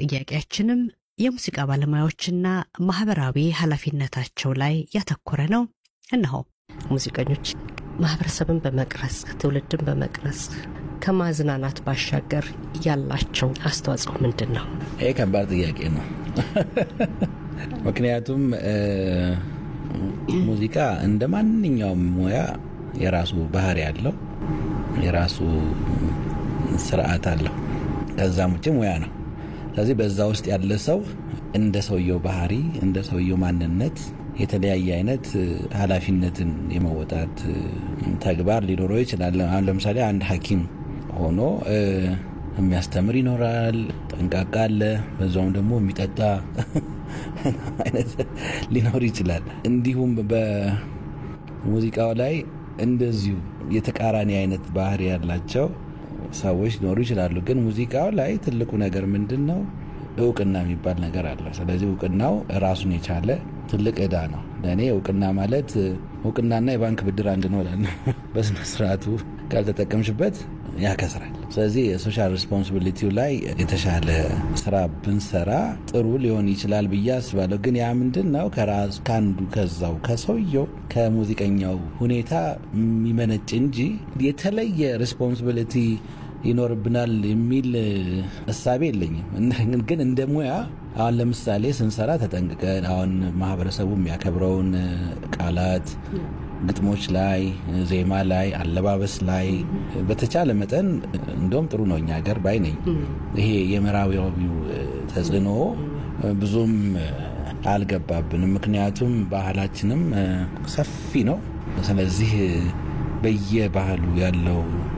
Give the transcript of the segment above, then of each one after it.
ጥያቄያችንም የሙዚቃ ባለሙያዎችና ማህበራዊ ኃላፊነታቸው ላይ ያተኮረ ነው። እነሆ ሙዚቀኞች ማህበረሰብን በመቅረጽ ትውልድን በመቅረጽ ከማዝናናት ባሻገር ያላቸው አስተዋጽኦ ምንድን ነው? ይህ ከባድ ጥያቄ ነው። ምክንያቱም ሙዚቃ እንደ ማንኛውም ሙያ የራሱ ባህሪ ያለው የራሱ ስርዓት አለው። ከዛም ውጭ ሙያ ነው። ስለዚህ በዛ ውስጥ ያለ ሰው እንደ ሰውየው ባህሪ እንደ ሰውየው ማንነት የተለያየ አይነት ኃላፊነትን የመወጣት ተግባር ሊኖረው ይችላል። አሁን ለምሳሌ አንድ ሐኪም ሆኖ የሚያስተምር ይኖራል። ጠንቃቃ አለ። በዛውም ደግሞ የሚጠጣ አይነት ሊኖር ይችላል። እንዲሁም በሙዚቃው ላይ እንደዚሁ የተቃራኒ አይነት ባህሪ ያላቸው ሰዎች ሊኖሩ ይችላሉ። ግን ሙዚቃው ላይ ትልቁ ነገር ምንድን ነው? እውቅና የሚባል ነገር አለ። ስለዚህ እውቅናው ራሱን የቻለ ትልቅ ዕዳ ነው። ለእኔ እውቅና ማለት እውቅናና የባንክ ብድር አንድ ነው እላለሁ። በስነ ስርዓቱ ካልተጠቀምሽበት ያከስራል። ስለዚህ የሶሻል ሪስፖንሲቢሊቲው ላይ የተሻለ ስራ ብንሰራ ጥሩ ሊሆን ይችላል ብዬ አስባለሁ። ግን ያ ምንድን ነው ከራስ ከአንዱ ከዛው ከሰውየው ከሙዚቀኛው ሁኔታ የሚመነጭ እንጂ የተለየ ሪስፖንሲቢሊቲ ይኖርብናል የሚል እሳቤ የለኝም። ግን እንደ ሙያ አሁን ለምሳሌ ስንሰራ ተጠንቅቀን አሁን ማህበረሰቡ የሚያከብረውን ቃላት ግጥሞች ላይ፣ ዜማ ላይ፣ አለባበስ ላይ በተቻለ መጠን እንደውም ጥሩ ነው እኛ ሀገር ባይ ነኝ። ይሄ የምዕራባዊው ተጽዕኖ ብዙም አልገባብንም። ምክንያቱም ባህላችንም ሰፊ ነው። ስለዚህ በየባህሉ ያለው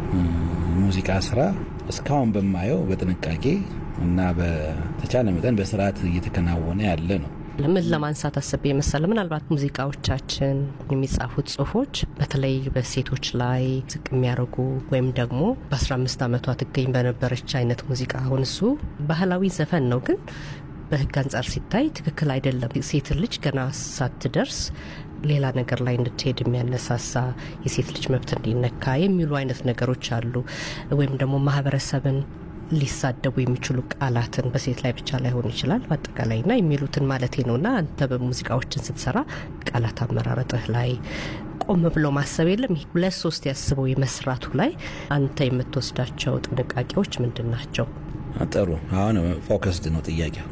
ሙዚቃ ስራ እስካሁን በማየው በጥንቃቄ እና በተቻለ መጠን በስርዓት እየተከናወነ ያለ ነው። ምን ለማንሳት አስቤ የመሰለ ምናልባት ሙዚቃዎቻችን የሚጻፉት ጽሁፎች በተለይ በሴቶች ላይ ዝቅ የሚያደርጉ ወይም ደግሞ በ15 ዓመቷ ትገኝ በነበረች አይነት ሙዚቃ አሁን እሱ ባህላዊ ዘፈን ነው ግን በህግ አንጻር ሲታይ ትክክል አይደለም። ሴት ልጅ ገና ሳትደርስ ሌላ ነገር ላይ እንድትሄድ የሚያነሳሳ የሴት ልጅ መብት እንዲነካ የሚሉ አይነት ነገሮች አሉ። ወይም ደግሞ ማህበረሰብን ሊሳደቡ የሚችሉ ቃላትን በሴት ላይ ብቻ ላይሆን ይችላል በአጠቃላይ ና የሚሉትን ማለቴ ነው። ና አንተ በሙዚቃዎችን ስትሰራ ቃላት አመራረጥህ ላይ ቆም ብሎ ማሰብ የለም። ይህ ሁለት ሶስት ያስበው የመስራቱ ላይ አንተ የምትወስዳቸው ጥንቃቄዎች ምንድን ናቸው? ጥሩ አሁን ፎከስድ ነው ጥያቄው።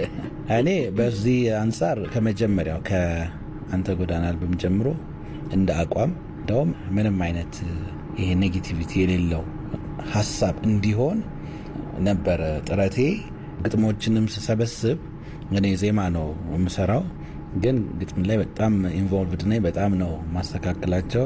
እኔ በዚህ አንጻር ከመጀመሪያው ከአንተ ጎዳና አልበም ጀምሮ እንደ አቋም እንደውም ምንም አይነት ይሄ ኔጌቲቪቲ የሌለው ሀሳብ እንዲሆን ነበረ ጥረቴ። ግጥሞችንም ስሰበስብ እኔ ዜማ ነው የምሰራው፣ ግን ግጥም ላይ በጣም ኢንቮልቭድ ነኝ። በጣም ነው ማስተካከላቸው።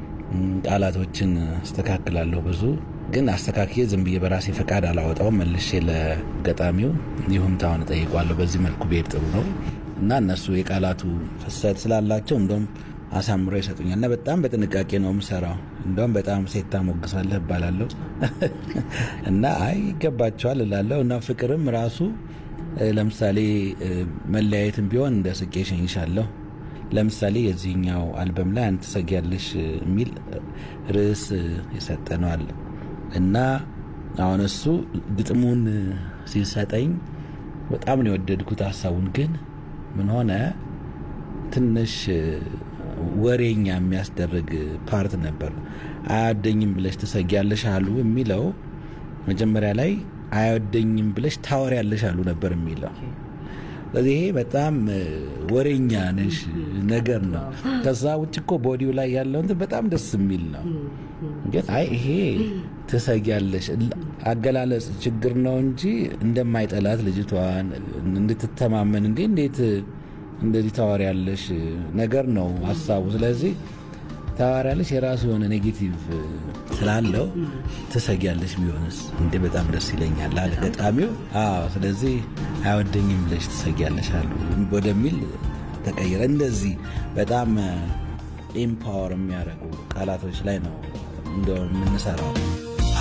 ቃላቶችን አስተካክላለሁ ብዙ ግን አስተካክዬ ዝም ብዬ በራሴ ፈቃድ አላወጣውም። መልሼ ለገጣሚው ይሁንታውን እጠይቋለሁ። በዚህ መልኩ ብሄድ ጥሩ ነው እና እነሱ የቃላቱ ፍሰት ስላላቸው እንደውም አሳምረው ይሰጡኛል እና በጣም በጥንቃቄ ነው የምሰራው። እንደውም በጣም ሴት ታሞግሳለህ እባላለሁ እና አይ ይገባቸዋል እላለሁ እና ፍቅርም ራሱ ለምሳሌ መለያየትም ቢሆን እንደ ስቄ ሸኝሻለሁ። ለምሳሌ የዚህኛው አልበም ላይ አንተ ትሰጊያለሽ የሚል ርዕስ ይሰጠነዋል እና አሁን እሱ ግጥሙን ሲሰጠኝ በጣም ነው የወደድኩት ሀሳቡን። ግን ምን ሆነ ትንሽ ወሬኛ የሚያስደርግ ፓርት ነበር። አያወደኝም ብለሽ ትሰጊያለሽ አሉ የሚለው መጀመሪያ ላይ አያወደኝም ብለሽ ታወሪያለሽ አሉ ነበር የሚለው። ስለዚህ ይሄ በጣም ወሬኛ ነሽ ነገር ነው። ከዛ ውጭ እኮ ቦዲው ላይ ያለው እንትን በጣም ደስ የሚል ነው። ግን አይ ይሄ ትሰጊያለሽ አገላለጽ ችግር ነው እንጂ እንደማይጠላት ልጅቷን እንድትተማመን እንዴ እንዴት እንደዚህ ታወሪያለሽ ነገር ነው ሀሳቡ። ስለዚህ ታወሪያለሽ የራሱ የሆነ ኔጌቲቭ ስላለው ትሰጊያለሽ ቢሆንስ እንዴ በጣም ደስ ይለኛል አለ ገጣሚው። አዎ ስለዚህ አይወደኝም ብለሽ ትሰጊያለሽ አሉ ወደሚል ተቀየረ። እንደዚህ በጣም ኤምፓወር የሚያደርጉ ቃላቶች ላይ ነው እንደው የምንሰራው።